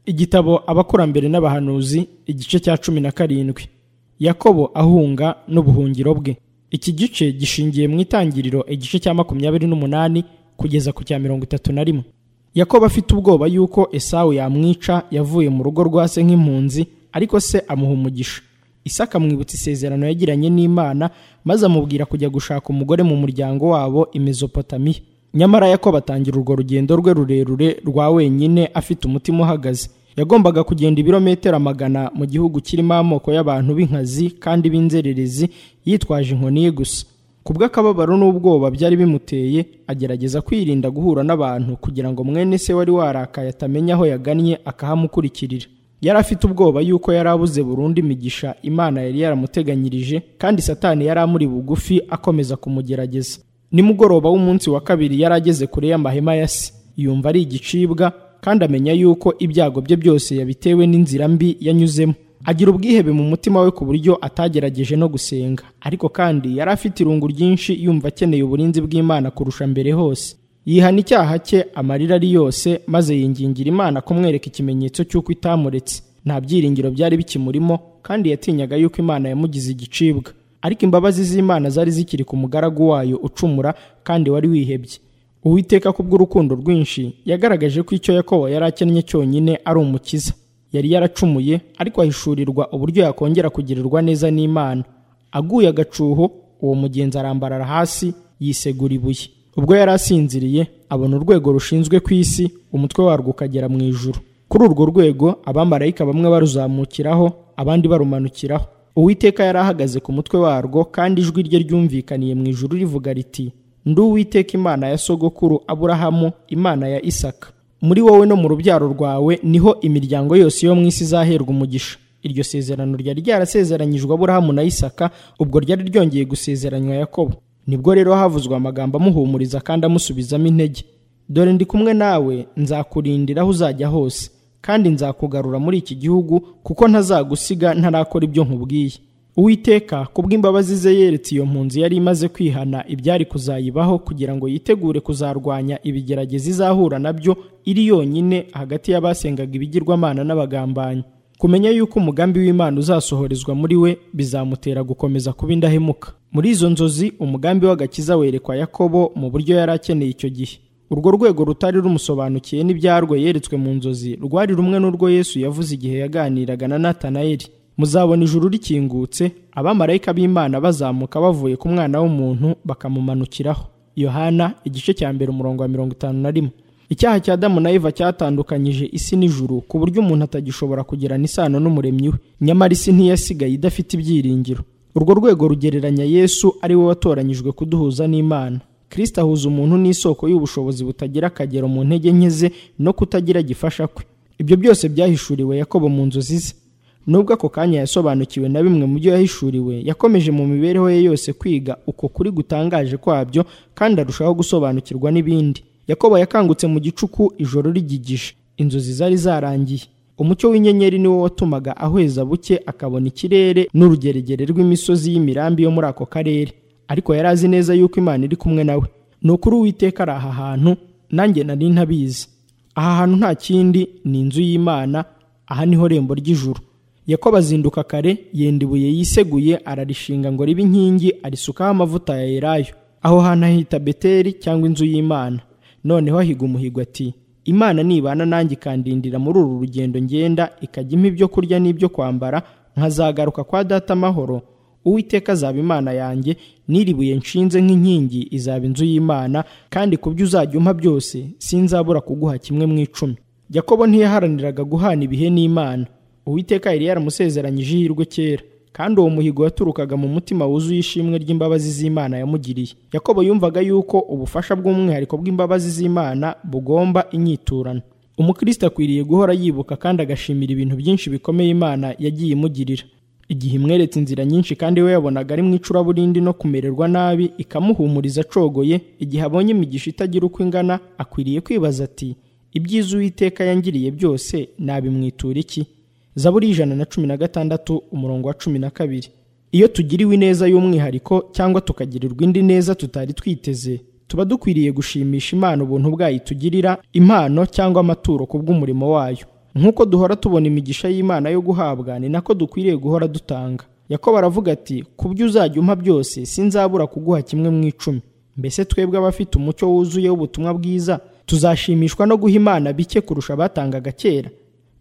igitabo abakurambere n'abahanuzi igice cya cumi na karindwi yakobo ahunga n'ubuhungiro bwe iki gice gishingiye mu itangiriro igice cya makumyabiri n'umunani kugeza ku cya mirongo itatu na rimwe yakobo afite ubwoba yuko esawu yamwica yavuye mu rugo rwa se nk'impunzi ariko se amuha umugisha isi akamwibutsa isezerano yagiranye n'imana maze amubwira kujya gushaka umugore mu muryango wabo imezopotamiya nyamara yakobo atangira urwo rugendo rwe rurerure rwa wenyine afite umutima uhagaze yagombaga kugenda ibirometero amagana mu gihugu kirimo amoko y'abantu b'inkazi kandi b'inzererezi yitwaje inkoni ye gusa ku bw'akababaro n'ubwoba byari bimuteye agerageza kwirinda guhura n'abantu kugira ngo mwene se wari warakaye atamenya aho yagannye akahamukurikirira yari afite ubwoba yuko yari abuze burundu imigisha imana yari yaramuteganyirije kandi satani yari amuri bugufi akomeza kumugerageza nimugoroba w'umunsi wa kabiri yari ageze kure y'amahema ya se yumva ari igicibwa kandi amenya yuko ibyago bye byose yabitewe n'inzira mbi yanyuzemo agira ubwihebe mu mutima we ku buryo atagerageje no gusenga ariko kandi yari afite irungu ryinshi yumva akeneye uburinzi bw'imana kurusha mbere hose yihana icyaha cye amarira ari yose maze yingingira imana kumwereka ikimenyetso cy'uko itamuretse nta byiringiro byari bikimurimo kandi yatinyaga yuko imana yamugize igicibwa ariko imbabazi z'imana zari zikiri ku mugaragu wayo ucumura kandi wari wihebye uwiteka kubw'urukundo rwinshi yagaragaje ko icyo yakobo yari akennye cyonyine ari umukiza yari yaracumuye ariko ahishurirwa uburyo yakongera kugirirwa neza n'imana aguye agacuho uwo mugenzi arambarara hasi yisegura ibuye ubwo yari asinziriye abona urwego rushinzwe ku isi umutwe warwo ukagera mu ijuru kuri urwo rwego abamarayika bamwe baruzamukiraho abandi barumanukiraho uwiteka yari ahagaze ku mutwe warwo kandi ijwi rye ryumvikaniye mu ijuru rivuga riti ndi uwiteka imana ya sogokuru aburahamu imana ya isaka muri wowe no mu rubyaro rwawe niho imiryango yose yo mu isi izaherwa umugisha iryo sezerano ryari ryarasezeranyijwe aburahamu na isaka ubwo ryari ryongeye gusezeranywa yakobo nibwo rero havuzwe amagambo amuhumuriza kandi amusubizamo intege dore ndi kumwe nawe nzakurindira aho uzajya hose kandi nzakugarura muri iki gihugu kuko ntazagusiga ntarakora ibyo nkubwiye uwiteka kubw'imbabazi ze yeretse iyo mpunzi yari imaze kwihana ibyari kuzayibaho kugira ngo yitegure kuzarwanya ibigerageza izahura nabyo iri yonyine hagati y'abasengaga ibigirwamana n'abagambanyi kumenya yuko umugambi w'imana uzasohorezwa muri we bizamutera gukomeza kuba indahemuka muri izo nzozi umugambi w'agakiza werekwa yakobo mu buryo yari akeneye icyo gihe urwo rwego rutari rumusobanukiye n'ibyarwo yeretswe mu nzozi rwari rumwe n'urwo yesu yavuze igihe yaganiraga na natanayeli muzabona ijuru rikingutse abamarayika b'imana bazamuka bavuye ku mwana w'umuntu bakamumanukiraho yohana igice cya mbere umurongo wa mirongo itanu na rimwe icyaha cya adamu na eva cyatandukanyije isi n'ijuru ku buryo umuntu atagishobora kugirana isano n'umuremyi we nyamara isi ntiyasigaye idafite ibyiringiro urwo rwego rugereranya yesu ari we watoranyijwe kuduhuza n'imana kirisita ahuza umuntu n'isoko y'ubushobozi butagira akagero mu ntege nke ze no kutagira gifasha kwe ibyo byose byahishuriwe yakobo mu nzozi ze nubwo ako kanya yasobanukiwe na bimwe mu byo yahishuriwe yakomeje mu mibereho ye yose kwiga uko kuri gutangaje kwabyo kandi arushaho gusobanukirwa n'ibindi yakobo yakangutse mu gicuku ijoro rigigije inzozi zari zarangiye umucyo w'inyenyeri niwo watumaga ahweza buke akabona ikirere n'urugeregere rw'imisozi y'imirambi yo muri ako karere ariko yari azi neza yuko imana iri kumwe nawe ni ukuri uwiteka ari aha hantu nanjye nari ntabizi aha hantu nta kindi ni inzu y'imana aha niho rembo ry'ijuru yakobo azinduka kare yenda ibuye yiseguye ararishinga ngo ribe inkingi arisukaho amavuta ya elayo aho hantu ahita beteri cyangwa inzu y'imana noneho ahiga umuhigo ati imana nibana nanjye ikandindira muri uru rugendo ngenda ikajya impa ibyo kurya n'ibyo kwambara nkazagaruka kwa data amahoro uwiteka azaba imana yanjye niribuye nshinze nk'inkingi izaba inzu y'imana kandi ku byo uzajya umpa byose sinzabura kuguha kimwe mu icumi yakobo ntiyaharaniraga guhana ibihe n'imana uwiteka yari yaramusezeranyije ihirwe kera kandi uwo muhigo waturukaga mu mutima wuzuye ishimwe ry'imbabazi z'imana yamugiriye yakobo yumvaga yuko ubufasha bw'umwihariko bw'imbabazi z'imana bugomba inyiturano umukristo akwiriye guhora yibuka kandi agashimira ibintu byinshi bikomeye imana yagiye imugirira igihe imweretse inzira nyinshi kandi we yabonaga ari mu icuraburindi no kumererwa nabi ikamuhumuriza acogoye igihe abonye imigisha itagira uko ingana akwiriye kwibaza ati ibyiza uwiteka yangiriye byose nabimwitura iki zaburi ijana na cumi na gatandatu umurongo wa cumi na kabiri iyo tugiriwe ineza y'umwihariko cyangwa tukagirirwa indi neza tutari twiteze tuba dukwiriye gushimisha imana ubuntu bwayo itugirira impano cyangwa amaturo ku bw'umurimo wayo nk'uko duhora tubona imigisha y'imana yo guhabwa ni nako dukwiriye guhora dutanga yakobo aravuga ati ku byo uzajya umpa byose sinzabura kuguha kimwe mu icumi mbese twebwe abafite umucyo wuzuye w'ubutumwa bwiza tuzashimishwa no guha imana bike kurusha abatangaga kera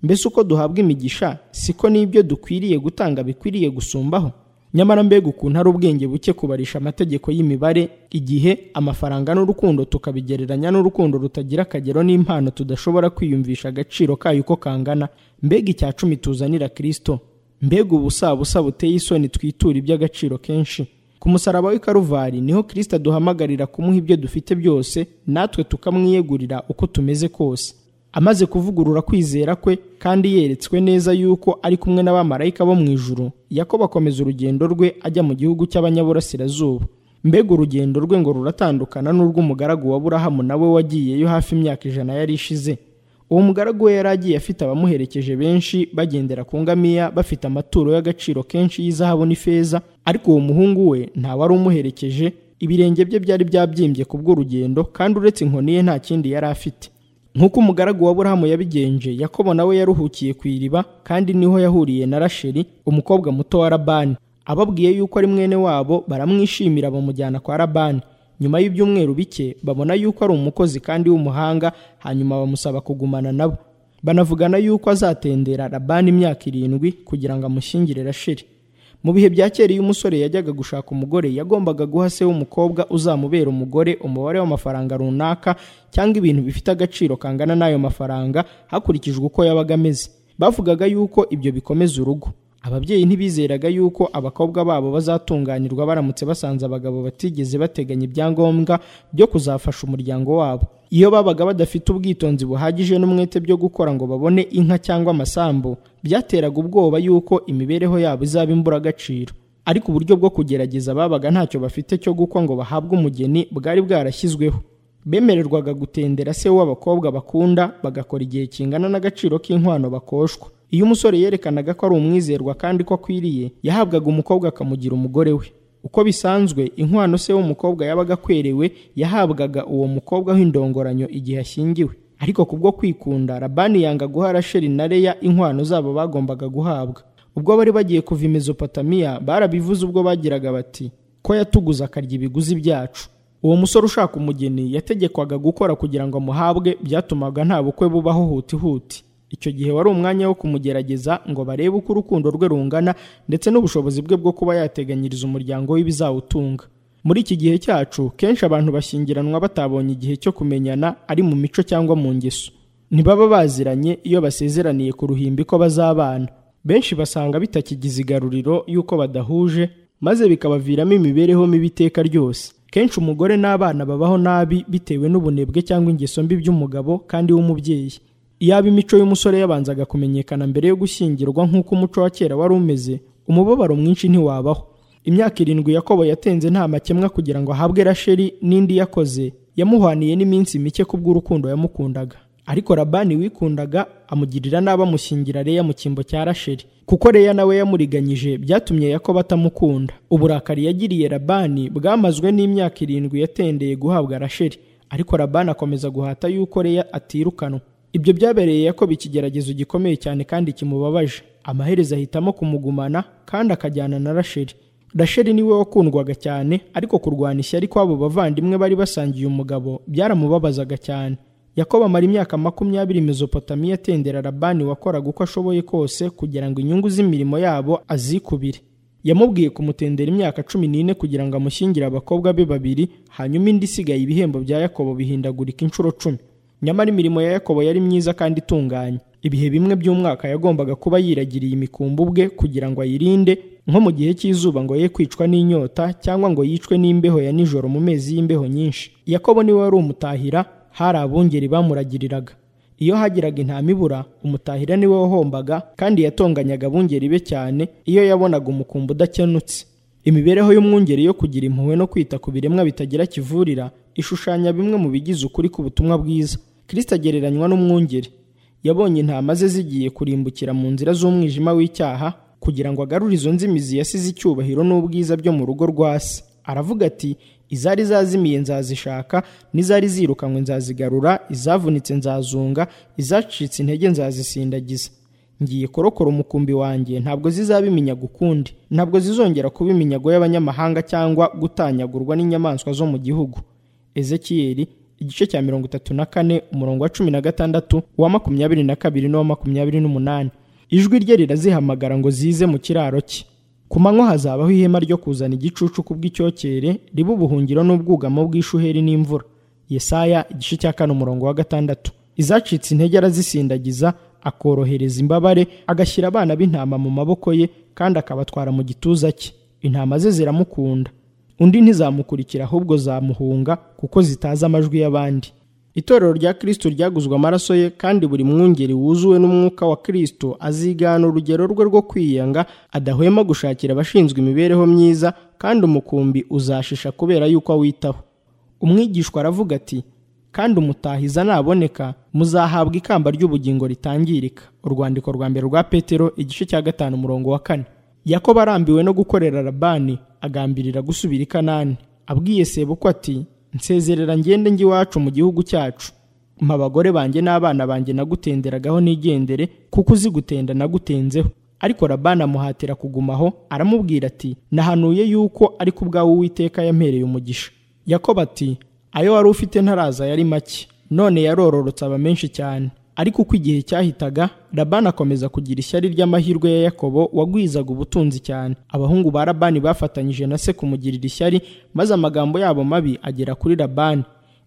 mbese uko duhabwa imigisha siko n'ibyo dukwiriye gutanga bikwiriye gusumbaho nyamara mbega ukuntu ari ubwenge buke kubarisha amategeko y'imibare igihe amafaranga n'urukundo tukabigereranya n'urukundo rutagira akagero n'impano tudashobora kwiyumvisha agaciro kayo uko kangana mbega icya cumi tuzanira kirisito mbega ubusabusa buteye isoni twitura iby'agaciro kenshi ku musaraba w'i karuvari niho kirisito aduhamagarira kumuha ibyo dufite byose natwe tukamwiyegurira uko tumeze kose amaze kuvugurura kwizera kwe kandi yeretswe neza yuko ari kumwe n'abamarayika bo mu ijuru yakobo akomeza urugendo rwe ajya mu gihugu cy'abanyaburasirazuba mbega urugendo rwe ngo ruratandukana n'urw'umugaragu wa burahamu nawe wagiyeyo hafi imyaka ijana yari ishize uwo mugaragu we yari agiye afite abamuherekeje benshi bagendera ku ngamiya bafite amaturo y'agaciro kenshi y'izahabu n'ifeza ariko uwo muhungu we nta wari umuherekeje ibirenge bye byari byabyimbye kubw'urugendo kandi uretse inkoni ye nta kindi yari afite nk'uko umugaragu wa burahamu yabigenje yakobo nawe yaruhukiye ku iriba kandi niho yahuriye na rasheli umukobwa muto wa labani ababwiye yuko ari mwene wabo baramwishimira bamujyana kwa labani nyuma y'ibyumweru bike babona yuko ari umukozi kandi w'umuhanga hanyuma bamusaba kugumana nabo banavugana yuko azatendera labani imyaka irindwi kugira ngo amushyingire rasheli mu bihe bya kera iyo umusore yajyaga gushaka umugore yagombaga guha se w'umukobwa uzamubera umugore umubare w'amafaranga runaka cyangwa ibintu bifite agaciro kangana n'ayo mafaranga hakurikijwe uko yabaga ameze bavugaga yuko ibyo bikomeza urugo ababyeyi ntibizeraga yuko abakobwa babo bazatunganirwa baramutse basanze abagabo batigeze bateganya ibyangombwa byo kuzafasha umuryango wabo iyo babaga badafite ubwitonzi buhagije n'umwete byo gukora ngo babone inka cyangwa amasambu byateraga ubwoba yuko imibereho yabo izaba imburagaciro ariko uburyo bwo kugerageza babaga ntacyo bafite cyo gukwa ngo bahabwe umugeni bwari bwarashyizweho bemererwaga gutendera se w'abakobwa bakunda bagakora igihe kingana n'agaciro k'inkwano bakoshwa iyo umusore yerekanaga ko ari umwizerwa kandi ko akwiriye yahabwaga umukobwa akamugira umugore we uko bisanzwe inkwano se w'umukobwa yabaga akwerewe yahabwaga uwo mukobwa w'indongoranyo igihe ashyingiwe ariko kubwo kwikunda labani yanga guha rasheli na leya inkwano zabo bagombaga guhabwa ubwo bari bagiye kuva i mezopotamiya barabivuze ubwo bagiraga bati ko yatuguze akarya ibiguzi byacu uwo musore ushaka umugeni yategekwaga gukora kugira ngo amuhabwe byatumaga nta bukwe bubaho hutihuti icyo gihe wari umwanya wo kumugerageza ngo barebe uko urukundo rwe rungana ndetse n'ubushobozi bwe bwo kuba yateganyiriza umuryango w'ibizawutunga muri iki gihe cyacu kenshi abantu bashyingiranwa batabonye igihe cyo kumenyana ari mu mico cyangwa mu ngeso ntibaba baziranye iyo basezeraniye ku ruhimbi ko bazabana benshi basanga bitakigize igaruriro y'uko badahuje maze bikabaviramo imibereho mibi iteka ryose kenshi umugore n'abana babaho nabi bitewe n'ubunebwe cyangwa ingeso mbi by'umugabo kandi w'umubyeyi iyaba imico y'umusore yabanzaga kumenyekana mbere yo gushyingirwa nk'uko umuco wa kera wari umeze umubabaro mwinshi ntiwabaho imyaka irindwi yakobo yatenze nta makemwa kugira ngo ahabwe rasheli n'indi yakoze yamuhwaniye n'iminsi mike kubw'urukundo yamukundaga ariko labani wikundaga amugirira nabi amushyingira leya mu cyimbo cya rasheli kuko leya nawe yamuriganyije byatumye yakobo atamukunda uburakari yagiriye labani bwamazwe n'imyaka irindwi yatendeye guhabwa rasheli ariko labani akomeza guhata yuko leya atirukanwa ibyo byabereye yakoba ikigeragezo gikomeye cyane kandi kimubabaje amaherezo ahitamo kumugumana kandi akajyana na rasheli rasheli niwe wakundwaga cyane ariko kurwanya ishyari kw'abo bavandimwe bari basangiye umugabo byaramubabazaga cyane yakoba amara imyaka makumyabiri mezopotamiya atendera labani wakoraga uko ashoboye kose kugira ngo inyungu z'imirimo yabo azikubire yamubwiye kumutendera imyaka cumi n'ine kugira ngo amushyingire abakobwa be babiri hanyuma indi isigaye ibihembo bya yakobo bihindagurika inshuro cumi nyamara imirimo ya yakobo yari myiza kandi itunganye ibihe bimwe by'umwaka yagombaga kuba yiragiriye imikumbi ubwe kugira ngo ayirinde nko mu gihe cy'izuba ngo ye kwicwa n'inyota cyangwa ngo yicwe n'imbeho ya nijoro mu mezi y'imbeho nyinshi yakobo niwe wari umutahira hari abungeri bamuragiriraga iyo hagiraga intama ibura umutahira niwe wahombaga kandi yatonganyaga abungeri be cyane iyo yabonaga umukumbi udakenutse imibereho y'umwungeri yo kugira impuhwe no kwita ku biremwa bitagira kivurira ishushanya bimwe mu bigize ukuri k'ubutumwa bwiza kirisita agereranywa n'umwungeri yabonye intama ze zigiye kurimbukira mu nzira z'umwijima w'icyaha kugira ngo agarure izo nzimizi yasize icyubahiro n'ubwiza byo mu rugo rwa se aravuga ati izari zazimiye nzazishaka n'izari zirukanywe nzazigarura izavunitse nzazunga izacitse intege nzazisindagiza ngiye korokora umukumbi wanjye ntabwo zizabimenya gukundi ntabwo zizongera kuba iminyago y'abanyamahanga cyangwa gutanyagurwa n'inyamaswa zo mu gihugu ezekiyeli igice cya mirongo itatu na kane umurongo wa cumi na gatandatu uwa makumyabiri na kabiri n'uwa makumyabiri n'umunani ijwi rye rirazihamagara ngo zize mu kiraro cye ku manywa hazabaho ihema ryo kuzana igicucu ku bw'icyocyere riba ubuhungiro n'ubwugamo bw'ishuheri n'imvura yesaya igice cya kane umurongo wa gatandatu izacitse intege arazisindagiza akorohereza imbabare agashyira abana b'intama mu maboko ye kandi akabatwara mu gituza cye intama ze ziramukunda undi ntizamukurikira ahubwo zamuhunga kuko zitazi amajwi y'abandi itorero rya kirisito ryaguzwe amaraso ye kandi buri mwungeri wuzuwe n'umwuka wa kirisito azigana urugero rwe rwo kwiyanga adahwema gushakira abashinzwe imibereho myiza kandi umukumbi uzashisha kubera yuko awitaho umwigishwa aravuga ati kandi umutahiza naboneka muzahabwa ikamba ry'ubugingo ritangirika urwandiko rwa mbere rwa petero igice cya gatanu umurongo wa kane yakobo arambiwe no gukorera rabani agambirira gusubira i kanani abwiye sebuko ati nsezerera ngende njye iwacu mu gihugu cyacu mpa abagore banjye n'abana banjye nagutenderagaho nigendere kuko uzi gutenda nagutenzeho ariko rabani amuhatira kugumaho aramubwira ati nahanuye yuko ariko ubwawe uwiteka yampereye umugisha yakobo ati ayo wari ufite ntaraza yari make none yarororotse aba menshi cyane ariko uko igihe cyahitaga rabani akomeza kugira ishyari ry'amahirwe ya yakobo wagwizaga ubutunzi cyane abahungu ba rabani bafatanyije na se kumugirira ishyari maze amagambo yabo mabi agera kuri rabani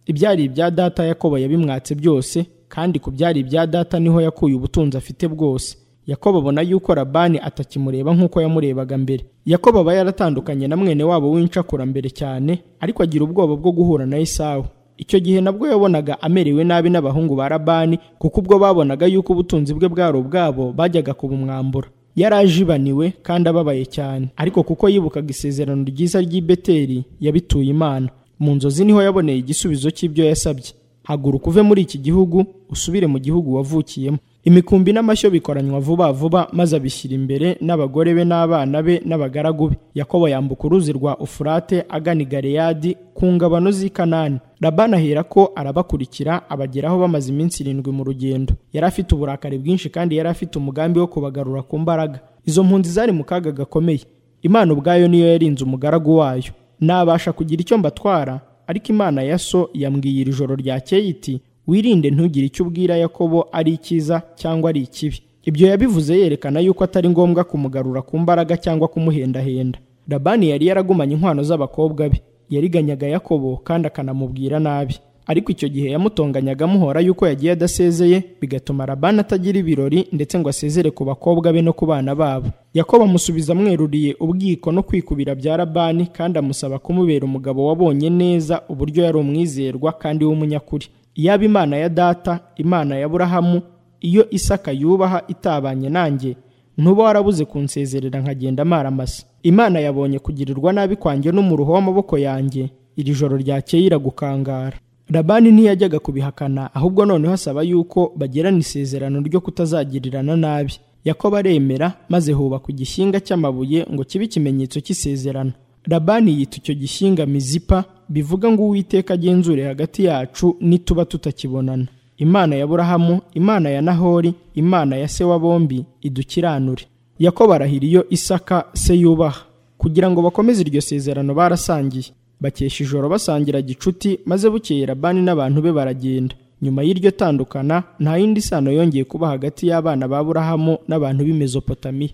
ibyari ibya data yakobo yabimwatse byose kandi ku byari ibya data niho yakuye ubutunzi afite bwose yakobo abona yuko rabani atakimureba nk'uko yamurebaga mbere yakobo aba yaratandukanye na mwene wabo w'inshakurambere cyane ariko agira ubwoba bwo guhura na esawu icyo gihe nabwo yabonaga amerewe nabi n'abahungu ba rabani kuko ubwo babonaga yuko ubutunzi bwe bwari ubwabo bajyaga kubumwambura yari ajibaniwe kandi ababaye cyane ariko kuko yibukaga isezerano ryiza ry'i beteri yabituye imana mu nzozi niho yaboneye igisubizo cy'ibyo yasabye haguruka uve muri iki gihugu usubire mu gihugu wavukiyemo imikumbi n'amashyo bikoranywa vuba vuba maze abishyira imbere n'abagore be n'abana be n'abagaragu be yakobo yambuka uruzi rwa ufurate agana i galeyadi ku ngabano z'i kanani rabani ahera ko arabakurikira abageraho bamaze iminsi irindwi mu rugendo yari afite uburakari bwinshi kandi yari afite umugambi wo kubagarura ku mbaraga izo mpunzi zari mu kaga gakomeye imana ubwayo niyo yarinze umugaragu wayo nabasha kugira icyo mbatwara ariko imana ya so yambwiye iri joro ryakeye iti wirinde ntugire icyo ubwira yakobo ari icyiza cyangwa ari ikibi ibyo yabivuze yerekana yuko atari ngombwa kumugarura ku mbaraga cyangwa kumuhendahenda rabani yari yaragumanye inkwano z'abakobwa be yariganyaga yakobo kandi akanamubwira nabi ariko icyo gihe yamutonganyaga amuhora yuko yagiye adasezeye bigatuma rabani atagira ibirori ndetse ngo asezere ku bakobwa be no ku bana babo yakobo amusubiza amweruriye ubwiko no kwikubira bya rabani kandi amusaba kumubera umugabo wabonye neza uburyo yari umwizerwa kandi w'umunyakuri yaba imana ya data imana ya burahamu iyo isaka yubaha itabanye nanjye ntuba warabuze kunsezerera nkagenda amaramasa imana yabonye kugirirwa nabi kwanjye n'umuruho w'amaboko yanjye iri joro ryakeye iragukangara rabani ntiyajyaga kubihakana ahubwo noneho asaba yuko bagirana isezerano ryo kutazagirirana nabi yakobo aremera maze hubakwa igishyinga cy'amabuye ngo kibe ikimenyetso cy'isezerano rabani yita icyo gishyinga mizipa bivuga ngo uwiteka agenzure hagati yacu nituba tutakibonana imana ya burahamu imana ya nahori imana ya se wa bombi idukiranure yakobo arahira iyo isaka se yubaha kugira ngo bakomeze iryo sezerano barasangiye bakesha ijoro basangira gicuti maze bukeye rabani n'abantu be baragenda nyuma y'iryo tandukana nta yindi sano yongeye kuba hagati y'abana ba burahamu n'abantu b'i mezopotamiya